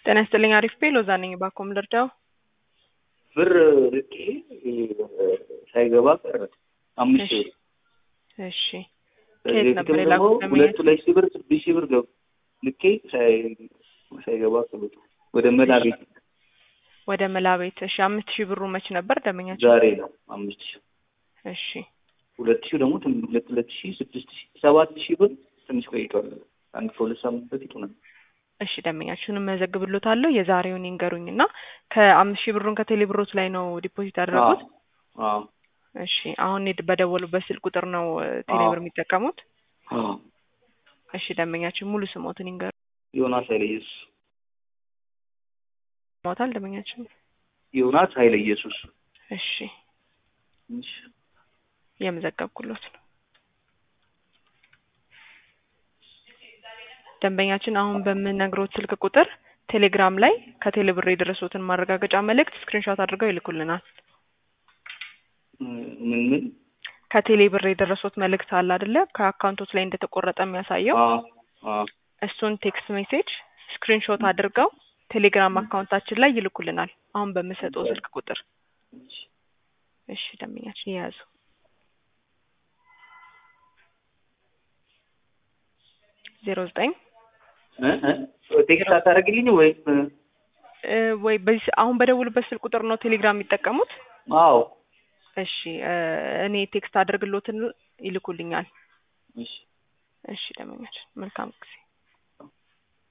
ጤና ይስጥልኝ። አሪፍ ቤ ሎዛ ነኝ። ባኮም ልርዳው? ብር ልኬ ሳይገባ ቀረ። አምስት ሺህ ብር እሺ ከዚህ ከየት ነበር በፊትም ደግሞ የላኩት? ሁለት ሁለት ሺህ ብር ስድስት ሺህ ብር ገብ ልኬ ሳይ- ሳይገባ ቀረ። ወደ መላ ቤት ወደ መላ ቤት። እሺ አምስት ሺህ ብሩ መች ነበር ደመኛቸው? ዛሬ ነው አምስት ሺህ እሺ ሁለት ሺህ ደግሞ ትን- ሁለት ሁለት ሺህ ስድስት ሺህ ሰባት ሺህ ብር ትንሽ ቆይቷል። አንድ ከሁለት ሳምንት በፊት ሆነ። እሺ ደመኛችሁንም መዘግብሎታለሁ። የዛሬውን ይንገሩኝ እና ከአምስት ሺህ ብሩን ከቴሌ ብሮት ላይ ነው ዲፖዚት ያደረጉት? አዎ እሺ አሁን የድ- በደወሉበት ስልክ ቁጥር ነው እ፣ ቴሌ ብር የሚጠቀሙት? አዎ እሺ ደመኛችን ሙሉ ስሞትን ይንገሩ። ዮናስ ኃይለ ኢየሱስ ሞታል ደመኛችን። ዮናስ ኃይለ ኢየሱስ እሺ እሺ የመዘገብኩሎት ነው። ደንበኛችን አሁን በምነግሮት ስልክ ቁጥር ቴሌግራም ላይ ከቴሌ ብር የደረሱትን ማረጋገጫ መልእክት ስክሪንሾት አድርገው ይልኩልናል። ምን ምን ከቴሌ ብር የደረሱት መልእክት አለ አይደለ? ከአካውንቶች ላይ እንደተቆረጠ የሚያሳየው አዎ አዎ እሱን ቴክስት ሜሴጅ ስክሪንሾት አድርገው ቴሌግራም አካውንታችን ላይ ይልኩልናል። አሁን በምሰጠው ስልክ ቁጥር እሺ እሺ ደንበኛችን የያዙ ዜሮ ዘጠኝ እ እ ቴክስት አታደርግልኝ ወይም እ፣ ወይ በዚህ አሁን በደውሉበት ስልክ ቁጥር ነው ቴሌግራም የሚጠቀሙት? አዎ እሺ እ፣ እኔ ቴክስት አድርግሎትን ይልኩልኛል። እሺ እሺ ደንበኛችን መልካም ጊዜ